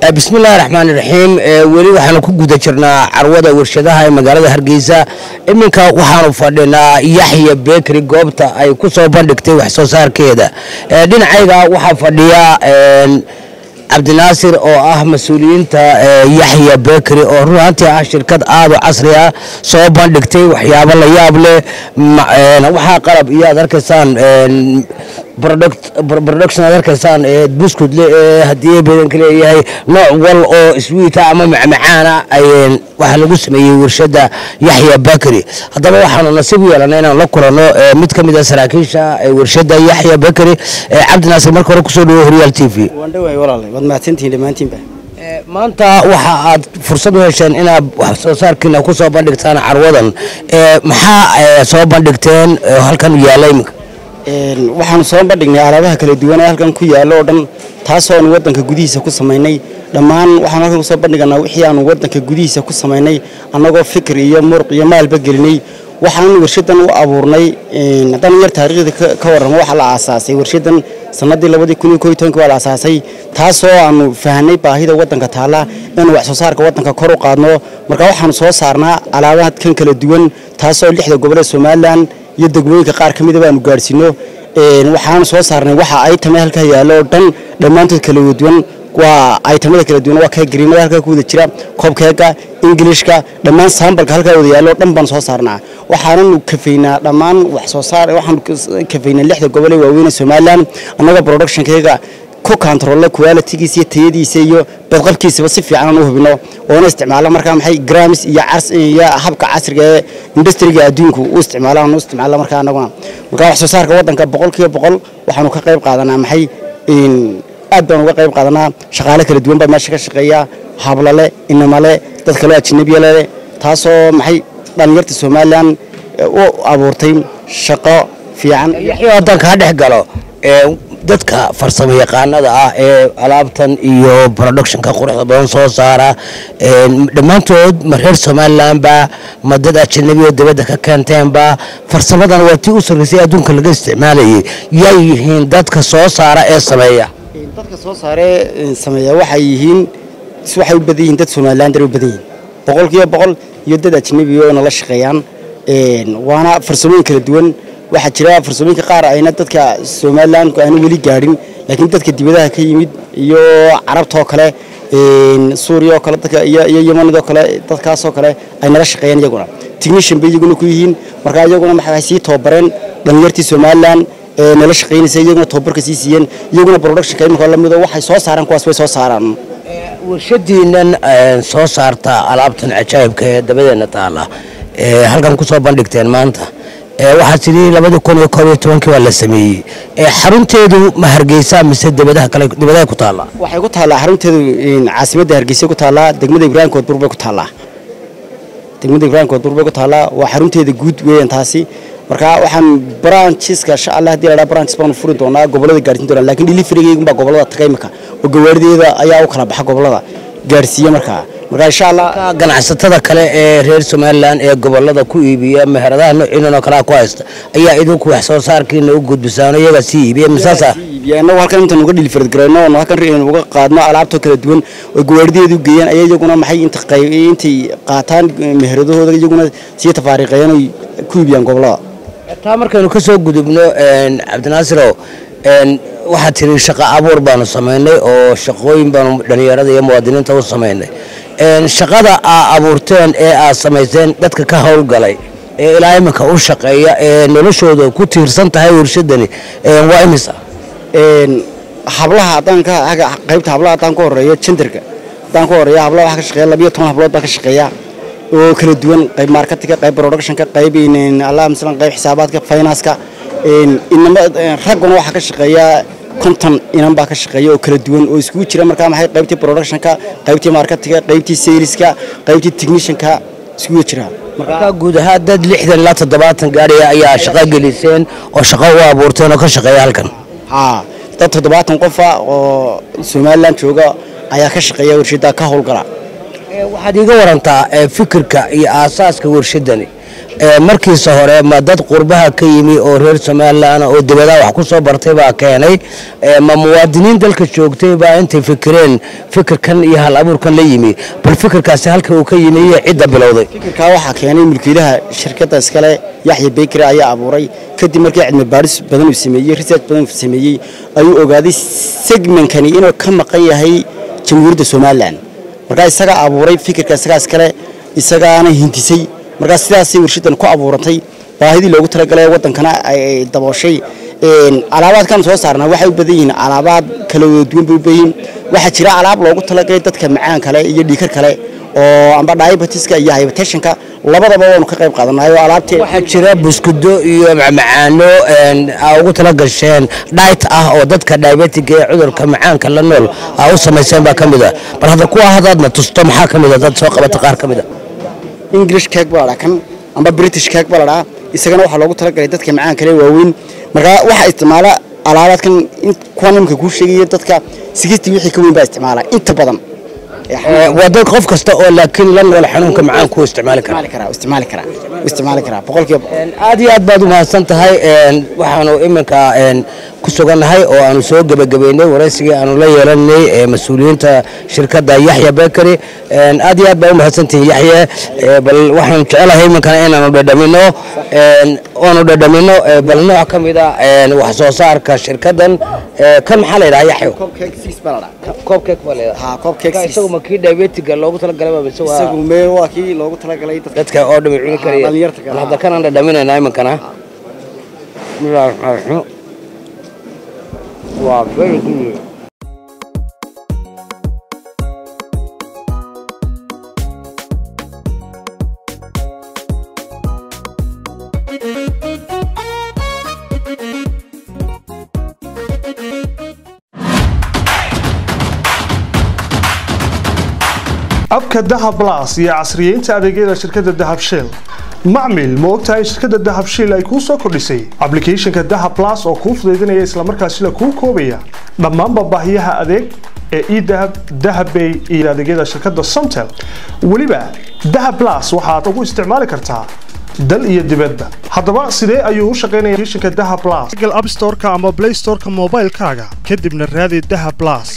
bismillahi raxmaan iraxiim weli waxaanu ku guda jirnaa carwada warshadaha ee magaalada hargeysa iminka waxaanu fadhinaa yaxya bekri goobta ay ku soo bandhigtay wax soo saarkeeda dhinacayga waxaa fadhiya cabdinaasir oo ah mas-uuliyiinta yaxya bekri oo run ahaantii ah shirkad aad u casri ah soo bandhigtay waxyaabo la yaab leh waxaa qalab iyo aad arkaysaan production aad arkaysaan buskud le ee haddii badanka leeyahay nooc wal oo swiita ama macmacaana waxaa lagu sameeyey warshada yaxya bakri haddaba waxaanu nasiib u yeelanay inaan la kulanno mid ka mid a saraakiisha warshada yaxya bakri cabdinaasir marka hore kusoo dhawo horyaal t v maanta waxa aad fursad u hesheen inaad wax soo saarkiina ku soo bandhigtaan carwadan maxaa soo bandhigteen halkan yaalla iminka waxaanu soo bandhignay alaabaha kala duwan ee halkan ku yaallo oo dhan taasoo aanu waddanka gudihiisa ku samaynay dhammaan waxaanu halkan kusoo bandhiganaa wixii aanu waddanka gudihiisa ku samaynay annagoo fikir iyo muruq iyo maalba gelinay waxaanu warshadan u abuurnay haddaan yar taariikhda ka warramo waxaa la aasaasay warshadan sannaddii labadii kun iyo koo iyo tobankii waa la aasaasay taasoo aanu fahanay baahida waddanka taalla inuu wax soo saarka waddanka kor u qaadno marka waxaanu soo saarnaa alaabaha kan kala duwan taasoo lixda gobol ee somalilan iyo degmooyinka qaar ka midaba aanu gaadhsiino waxaanu soo saarnay waxa aytame halkaa yaallo oo dhan dhammaantood kala duwan waa aytamada kala duwan waa keegariimada halkaa ku wada jira koobkeega ingilishka dhammaan saambalka halkaa wada yaallo oo dhan baanu soo saarnaa waxaananu kafaynaa dhammaan wax soo saar waxaanu kafaynaa lixda gobol ee waaweyn ee somalilan annagoo productionkeega ku controlle qualitigiisa iyo tayadiisa iyo badqabkiisaba si fiican aan u hubino oona isticmaalo markaa maxay grams iyo cas iyo habka casriga ee industriga adduunku u isticmaalo aan u isticmaalo markaa annaguna markaa wax soo saarka waddanka boqolkiiba boqol waxaanu ka qayb qaadanaa maxay aad baan uga qayb qaadanaa shaqaale kala duwan baa meesha ka shaqeeya hablale inamale dad kaloo ajnabiyale taasoo maxay dhallinyarta somalilan u abuurtay shaqo fiican yaxyo haddaan kaa dhex galo dadka farsamo yaqaanada ah ee alaabtan iyo productionka quruxda badan soo saara dhammaantood ma reer somalilanba ma dad ajanabi oo dibadda ka keenteenba farsamadan waa tii u sarraysay adduunka laga isticmaalayay yay yihiin dadka soo saara ee sameeya dadka soo saaree sameeya waxay yihiin waxay u badan yihiin dad somalilan dar u badan yihiin boqolkiiba boqol iyo dad ajnabi oo nala shaqeeyaan waana farsamooyin kala duwan waxaa jira farsamooyinka qaar ayna dadka somalilan aanu weli gaadhin laakiin dadka dibadaha ka yimid iyo carabtoo kale suuriya oo kale dadka iyo yemanidoo kale dadkaasoo kale ay nala shaqeeyaan iyaguna technician bay iyaguna ku yihiin markaa iyaguna waxay sii tababareen dhallinyartii somalilan ee nala shaqeynaysa iyaguna tababarka sii siiyeen iyaguna productionka iminka la mido waxay soo saaraan kuwaas bay soo saaraan warshadiinan soo saarta alaabtan cajaa'ibka ee dabadeena taala halkan ku soo bandhigteen maanta waxaa tidhi labadii kun iyo koob iyo tobankii waa la sameeyey xarunteedu ma hargeysa mise dibadaha kale dibadaha ku taallaa waxay ku taallaa xarunteedu caasimadda hargeysa ku taallaa degmada ibraahim koodbur bay ku taallaa degmada ibraahim koodbur bay ku taallaa waa xarunteeda guud weeyaan taasi marka waxaan branchiska insha allah haddii la dhaha branches baanu furi doonaa gobollada gaarsiin doonaa laakiin deliverygeegun baa gobollada taga imika oo gawaarideeda ayaa u kala baxa gobollada gaarsiiya markaa marka insha allah ganacsatada kale ee reer somalilan ee gobolada ku iibiya meheradaha noociinan oo kalea ku haysta ayaa idinku wax soo saarkiina u gudbisaano iyagaa sii iibiya misaasa inagu halkan intaan uga dhilfarad garayno oonu halkan uga qaadno alaabtoo kala duwan oo gawaarideedu geeyaan ayaa iyaguna maxay inta intay qaataan meheradahooda iyaguna sii tafaariiqeeyaan oy ku iibiyaan gobollada taa markaynu ka soo gudubno cabdinaasirow waxaad tiri shaqo abuur baanu samaynay oo shaqooyin baanu dhallinyarada iyo muwaadiniinta u samaynay shaqada aa abuurteen ee aad samayseen dadka ka howlgalay ee ilaa iminka u shaqeeya ee noloshooda ku tiirsan tahay warshadani waa imisa hablaha haddaan ka qaybta hablaha haddaan ka horeeyo jenderka haddaan ka horeeyo hablaha waxaa ka shaqeeya labiyo toban hablood baa ka shaqeeya oo kala duwan qayb marketinga qayb productionka qayb allah masalan qayb xisaabaadka financeka inama ragguna waxaa ka shaqeeya konton inan baa ka shaqeeya oo kala duwan oo iskugu jira markaa maxay qaybtii productionka qaybtii marketinga qaybtii saleska qaybtii technicianka iskugu jira markaa guud ahaan dad lixdan ilaa toddobaatan gaariya ayaa shaqo geliseen oo shaqo u abuurteen oo ka shaqeeya halkan haa dad toddobaatan qofa oo somalilan jooga ayaa ka shaqeeya warshada ka howlgala waxaad iiga warantaa fikirka iyo aasaaska warshadani markiisa hore ma dad qurbaha ka yimi oo reer somalilan oo dibadaha wax ku soo bartay baa keenay ma muwaadiniin dalka joogtay baa intay fikireen fikirkan iyo hal abuurkan la yimi bal fikirkaasi halka uu ka yimi iyo cidda bilowday fikirkaa waxaa keenay mulkiilaha shirkadda iskale yaxya bekri ayaa abuuray kadib markii cilmi baadhis badan uu sameeyey research badan uu sameeyey ayuu ogaaday segmenkani inuu ka maqan yahay jamhuuriyadda somalilan markaa isagaa abuuray fikirka isagaa iskale isagaana hintisay markaa sidaasay warshadan ku abuurantay baahidii loogu talagalay wadankana ay dabooshay alaabaadkan soo saarnaa waxay u badan yihiin alaabaad kala duwan bay u badan yihiin waxaa jira alaab loogu talagalay dadka macaan kale iyo dhiikar kale oo amba diabetiska iyo hypertensionka labadaba waanu ka qayb qaadanayo alaabtee waxaa jira buskudo iyo macmacaano aa ugu tala gasheen dhayt ah oo dadka diabetiga ee cudurka macaanka la nool aa u samayseen baa ka mid a bal hadda kuwa hadaadna tusto maxaa ka mid a dad soo qabata qaar ka mid a english cake baa la dhaha kan amba british cake baa la dhahaa isagana waxaa loogu talagalay dadka macaan kale waaweyn markaa waxaa isticmaala alaabaadkan kuwa nimka kuu sheegaya dadka sigistii wixii ka weyn baa isticmaala inta badan waa dad qof kasta oo laakiin la nool xanuunka macaanku isticmaali kara isticmaali karaa isticmaali karaa boqolkiiba aad iyo aad baad u mahadsan tahay waxaanu iminka ku sugannahay oo aanu soo gebagabeynay waraysigii aanu la yeelanay mas-uuliyiinta shirkadda yaxya bekeri aad iyo aad baa u mahadsantihin yaxye bal waxaanu jecelahay iminkana inaanu dhadhamino oanu dhadhamino bal nooc ka mid a wax soo saarka shirkaddan kan maxaa la yidhaha yaxyo koobkeek baa la yidhaha isagu ma kii diabetiga loogu talagalay baa mise waa isagu mee waa kii loogu talagalay dadka dadka oo dhami cuni karaya dhalinyarta kale. bal hadda kanaan dhadhaminaynaa iminkana bismillahi raxmaan raxiim waa very good abka dahab blas iyo casriyeynta adeegyada shirkadda dahab shell macmil ma ogtahay in shirkadda dahab shell ay kuu soo kordhisay applicationka dahab blas oo kuu fudaydinaya islamarkaasina kuu koobaya dhammaanba baahiyaha adeeg ee edahab dahabbay iyo adeegyada shirkadda somtel weliba dahab blas waxaad ugu isticmaali kartaa dal iyo dibadba haddaba sidee ayuu u shaqaynaya applicationka dahab blas google app store-ka ama play store-ka moobaylkaaga kadibna raadi dahab blas